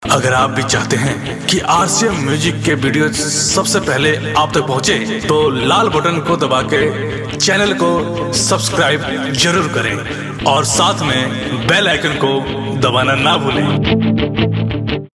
अगर आप भी चाहते हैं कि आरसीएम म्यूजिक के वीडियो सबसे पहले आप तक पहुंचे, तो लाल बटन को दबा के चैनल को सब्सक्राइब जरूर करें और साथ में बेल आइकन को दबाना ना भूलें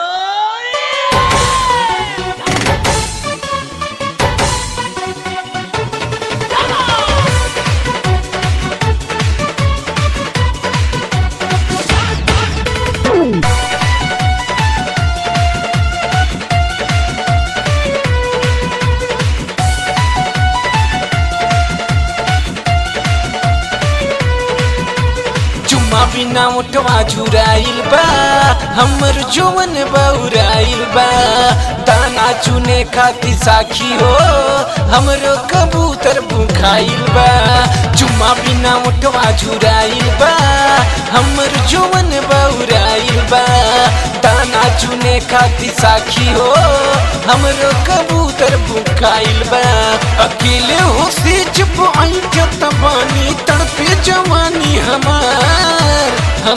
चुम्मा बिना उठवा झुराइल बा हमर जोवन बउराइल बा दाना चुने खाती साखी हो हमरो कबूतर भूखाइल बा चुम्मा बिना उठवा झुराइल बा हमर जोवन बउराइल बा दाना चुने खाती साखी हो हमरो कबूतर भूखाइल बा अकेले हो से चुप आई बानी तड़पे जवानी हमार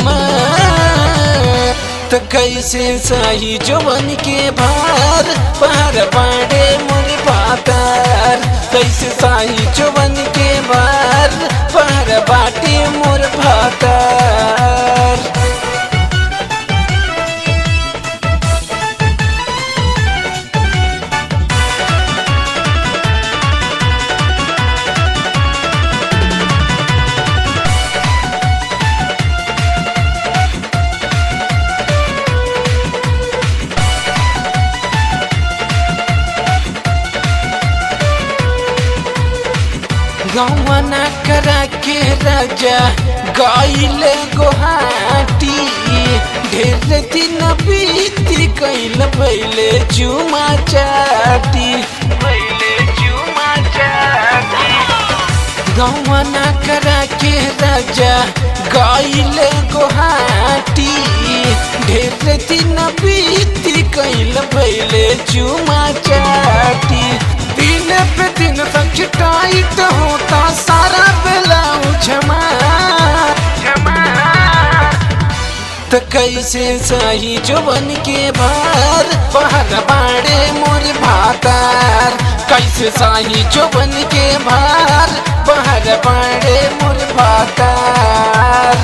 हमार तो कैसे सही जवन के भार पार बाड़े मोर पातार कैसे सही जवन के भार पार बाटे मोर भातार गवना करा के राजा गईल गोहाटी ढेर दिन बीती कैल पहले चुमा चाटी पहले चुमा चाटी गवना करा के राजा गईल गोहाटी ढेर दिन बीती कैल पहले चुमा चाटी दिन पे दिन सच टाइट होता सारा बेला क्षमा तो कैसे सही जवन के भार बाहर बाड़े मोर भातार कैसे सही जवन के भार बाहर बाड़े मोर भातार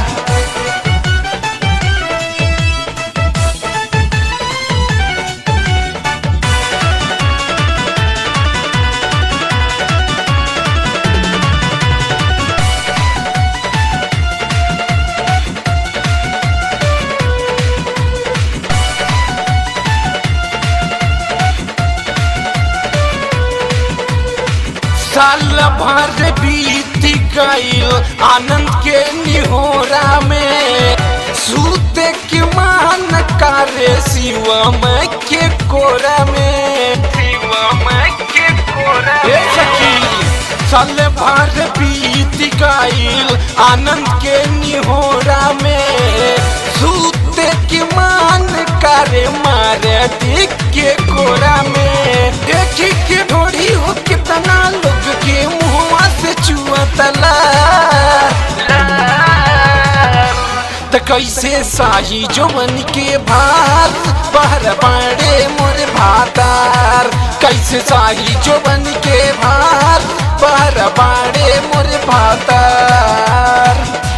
साल भर बीत गईल आनंद के निहोरा में सूते के मान करे शिवम के कोरा में शिवम के कोरा साल भर बीत गईल आनंद के निहोरा में सूते के मान करे मारे दिख के कोरा में देखी के ढोड़ी हो कितना लोग के मुहवा से चुआ तला त कैसे साही जोवन के भार बाहर बाड़े मोर भातार कैसे साही जोवन के भार बाहर बाड़े मोर भातार